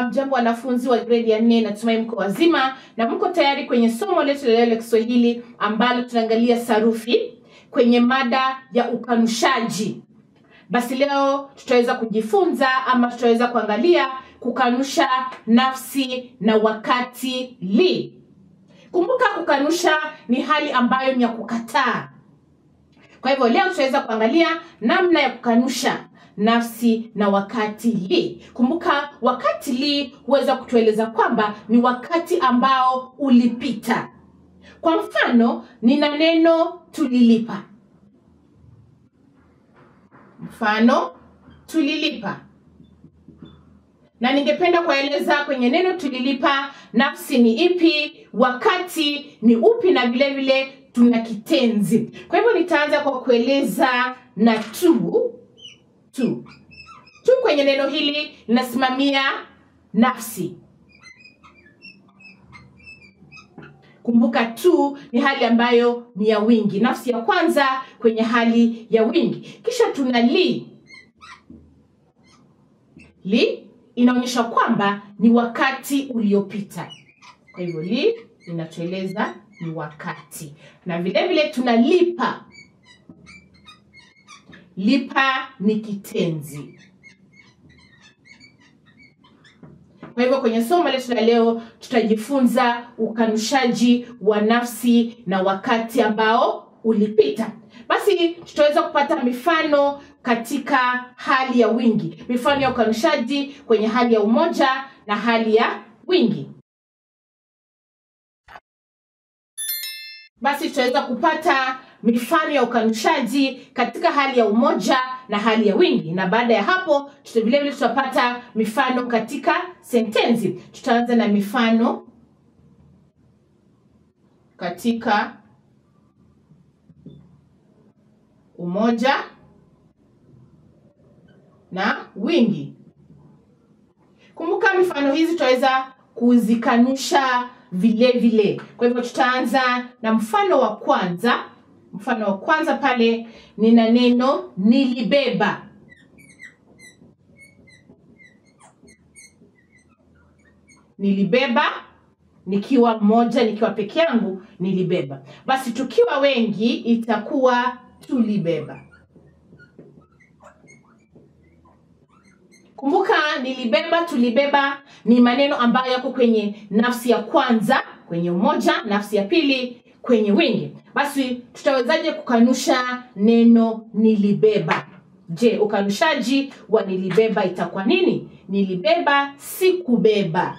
Hamjambo wanafunzi wa gredi ya nne, natumai mko wazima na mko tayari kwenye somo letu la leo la Kiswahili ambalo tunaangalia sarufi kwenye mada ya ukanushaji. Basi leo tutaweza kujifunza ama tutaweza kuangalia kukanusha nafsi na wakati li. Kumbuka, kukanusha ni hali ambayo ni ya kukataa. Kwa hivyo leo tutaweza kuangalia namna ya kukanusha nafsi na wakati li. Kumbuka, wakati li huweza kutueleza kwamba ni wakati ambao ulipita. Kwa mfano, nina neno tulilipa. Mfano, tulilipa, na ningependa kueleza kwenye neno tulilipa, nafsi ni ipi, wakati ni upi, na vile vile tuna kitenzi. Kwa hivyo nitaanza kwa kueleza na tu. Tu tu kwenye neno hili linasimamia nafsi. Kumbuka tu ni hali ambayo ni ya wingi, nafsi ya kwanza kwenye hali ya wingi. Kisha tuna li. Li inaonyesha kwamba ni wakati uliopita. Kwa hivyo li inatueleza ni wakati, na vile vile tuna lipa. Lipa ni kitenzi. Kwa hivyo kwenye somo letu la leo tutajifunza ukanushaji wa nafsi na wakati ambao ulipita. Basi tutaweza kupata mifano katika hali ya wingi, mifano ya ukanushaji kwenye hali ya umoja na hali ya wingi. Basi tutaweza kupata mifano ya ukanushaji katika hali ya umoja na hali ya wingi, na baada ya hapo vile vile tutapata mifano katika sentensi. Tutaanza na mifano katika umoja na wingi. Kumbuka mifano hizi tutaweza kuzikanusha vile vile. Kwa hivyo tutaanza na mfano wa kwanza. Mfano wa kwanza pale nina neno nilibeba. Nilibeba nikiwa mmoja, nikiwa peke yangu nilibeba. Basi tukiwa wengi itakuwa tulibeba. Kumbuka, nilibeba, tulibeba ni maneno ambayo yako kwenye nafsi ya kwanza kwenye umoja, nafsi ya pili kwenye wingi. Basi tutawezaje kukanusha neno nilibeba? Je, ukanushaji wa nilibeba itakuwa nini? Nilibeba sikubeba.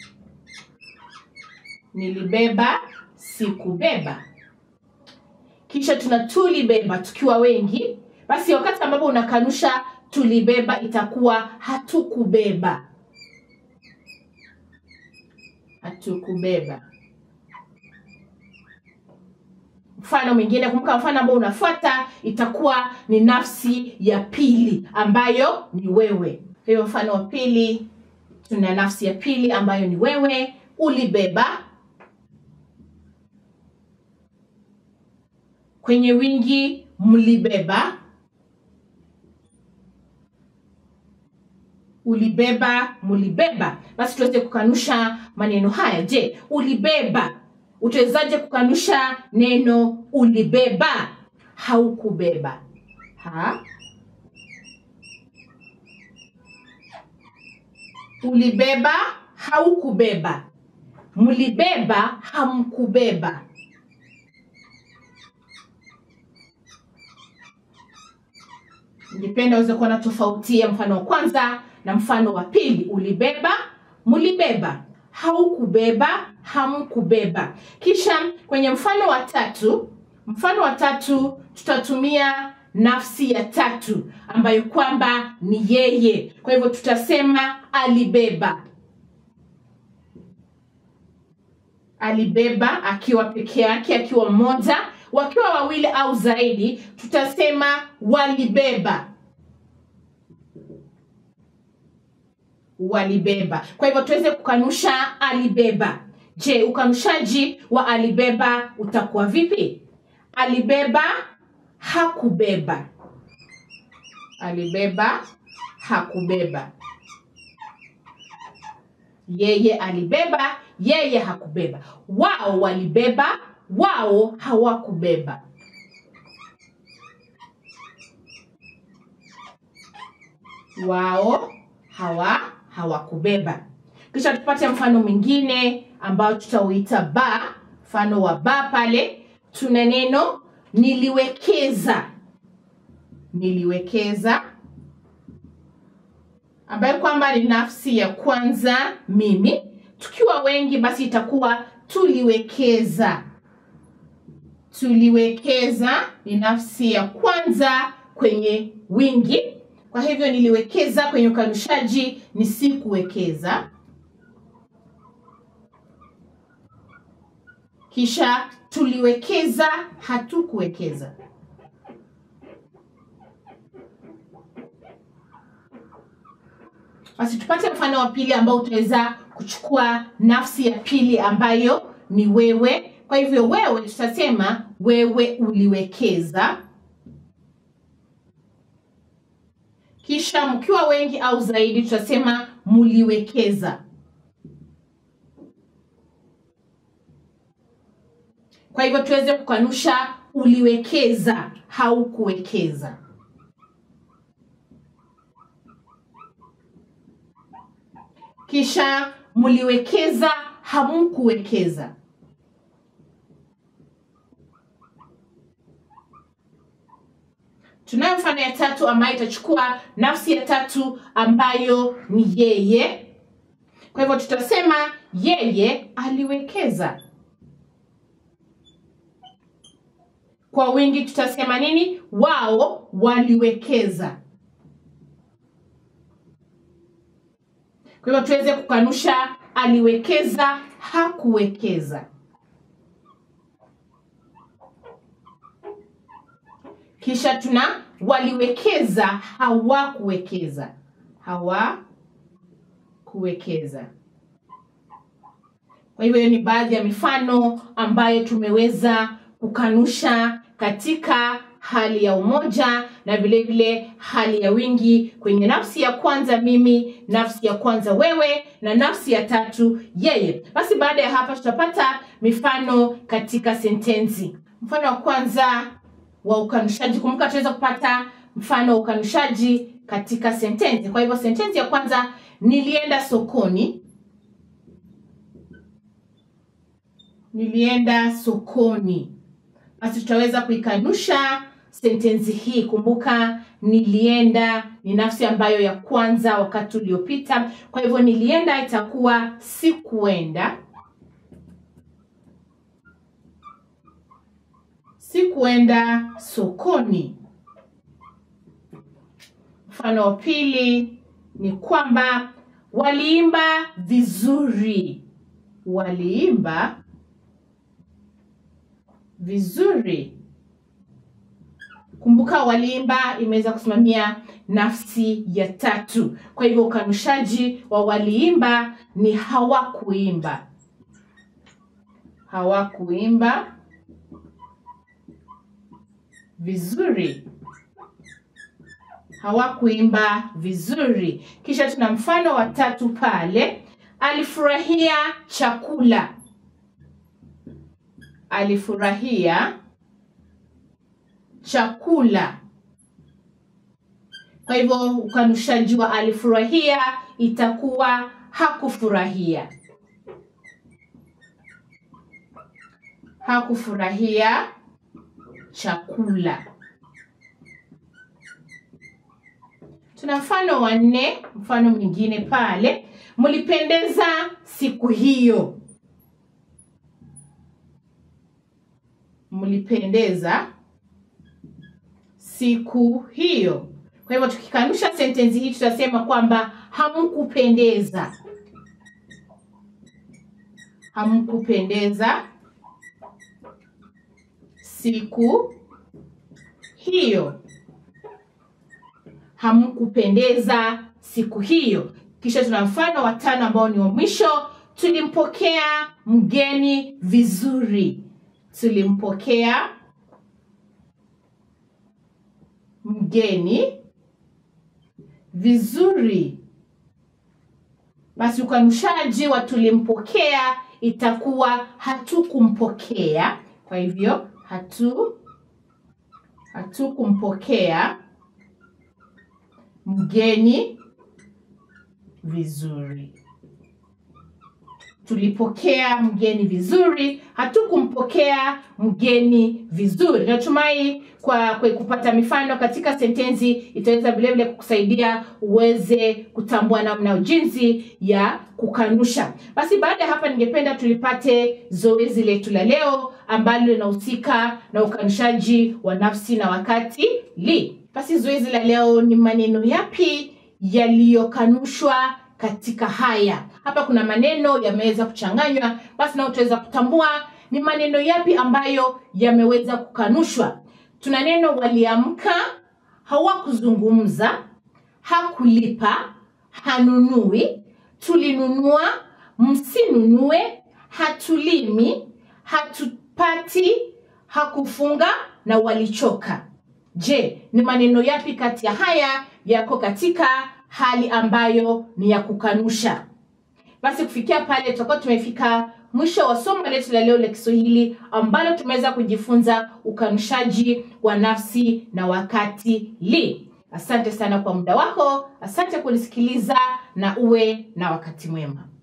Nilibeba sikubeba. Kisha tuna tulibeba tukiwa wengi. Basi wakati ambapo unakanusha tulibeba itakuwa hatukubeba. Hatukubeba. Mfano mwingine, kumbuka mfano ambao unafuata itakuwa ni nafsi ya pili ambayo ni wewe. Kwa hiyo mfano wa pili tuna nafsi ya pili ambayo ni wewe. Ulibeba. Kwenye wingi mlibeba. Ulibeba, mulibeba. Basi tuweze kukanusha maneno haya. Je, ulibeba utawezaje kukanusha neno ulibeba? Haukubeba. Ha? Ulibeba, haukubeba. Mlibeba, hamkubeba. Ningependa uweze kuona tofauti ya mfano wa kwanza na mfano wa pili. Ulibeba, mlibeba haukubeba, hamkubeba. Kisha kwenye mfano wa tatu, mfano wa tatu tutatumia nafsi ya tatu ambayo kwamba ni yeye. Kwa hivyo tutasema alibeba. Alibeba akiwa peke yake, akiwa mmoja. Wakiwa wawili au zaidi, tutasema walibeba. walibeba. Kwa hivyo tuweze kukanusha alibeba. Je, ukanushaji wa alibeba utakuwa vipi? Alibeba, hakubeba. Alibeba, hakubeba. yeye alibeba yeye hakubeba wao walibeba wao hawakubeba wao hawa hawakubeba kisha tupate mfano mwingine ambao tutauita ba mfano wa ba pale tuna neno niliwekeza niliwekeza ambayo kwamba ni nafsi ya kwanza mimi tukiwa wengi basi itakuwa tuliwekeza tuliwekeza ni nafsi ya kwanza kwenye wingi kwa hivyo niliwekeza kwenye ukanushaji ni sikuwekeza kisha tuliwekeza hatukuwekeza basi tupate mfano wa pili ambao utaweza kuchukua nafsi ya pili ambayo ni wewe kwa hivyo wewe tutasema wewe uliwekeza kisha mkiwa wengi au zaidi tutasema muliwekeza kwa hivyo tuweze kukanusha uliwekeza haukuwekeza kisha mliwekeza hamkuwekeza tunayo mfano ya tatu ambayo itachukua nafsi ya tatu ambayo ni yeye kwa hivyo tutasema yeye aliwekeza kwa wingi tutasema nini wao waliwekeza kwa hivyo tuweze kukanusha aliwekeza hakuwekeza kisha tuna waliwekeza hawakuwekeza hawakuwekeza kwa hivyo hiyo ni baadhi ya mifano ambayo tumeweza kukanusha katika hali ya umoja na vile vile hali ya wingi kwenye nafsi ya kwanza mimi nafsi ya kwanza wewe na nafsi ya tatu yeye basi baada ya hapa tutapata mifano katika sentensi mfano wa kwanza wa ukanushaji kumbuka tunaweza kupata mfano wa ukanushaji katika sentensi kwa hivyo sentensi ya kwanza nilienda sokoni nilienda sokoni basi tutaweza kuikanusha sentensi hii kumbuka nilienda ni nafsi ambayo ya kwanza wakati uliopita kwa hivyo nilienda itakuwa sikuenda sikuenda sokoni mfano wa pili ni kwamba waliimba vizuri waliimba vizuri kumbuka waliimba imeweza kusimamia nafsi ya tatu kwa hivyo ukanushaji wa waliimba ni hawakuimba hawakuimba vizuri hawakuimba vizuri kisha tuna mfano wa tatu pale alifurahia chakula alifurahia chakula kwa hivyo ukanushaji wa alifurahia itakuwa hakufurahia hakufurahia chakula tuna mfano wa nne mfano mwingine pale mlipendeza siku hiyo mlipendeza siku hiyo kwa hivyo tukikanusha sentensi hii tutasema kwamba hamkupendeza hamkupendeza siku hiyo hamkupendeza siku hiyo kisha tuna mfano wa tano ambao ni wa mwisho tulimpokea mgeni vizuri tulimpokea mgeni vizuri basi ukanushaji wa tulimpokea itakuwa hatukumpokea kwa hivyo hatu hatukumpokea mgeni vizuri tulipokea mgeni vizuri hatukumpokea mgeni vizuri natumai kwa, kwa kupata mifano katika sentensi itaweza vilevile kukusaidia uweze kutambua namna jinsi ya kukanusha basi baada ya hapa ningependa tulipate zoezi letu la leo ambalo linahusika na ukanushaji wa nafsi na wakati li basi zoezi la leo ni maneno yapi yaliyokanushwa katika haya hapa kuna maneno yameweza kuchanganywa basi nao utaweza kutambua ni maneno yapi ambayo yameweza kukanushwa tuna neno waliamka hawakuzungumza hakulipa hanunui tulinunua msinunue hatulimi hatupati hakufunga na walichoka je ni maneno yapi kati ya haya yako katika hali ambayo ni ya kukanusha basi kufikia pale tutakuwa tumefika mwisho wa somo letu la leo la kiswahili ambalo tumeweza kujifunza ukanushaji wa nafsi na wakati li asante sana kwa muda wako asante kunisikiliza na uwe na wakati mwema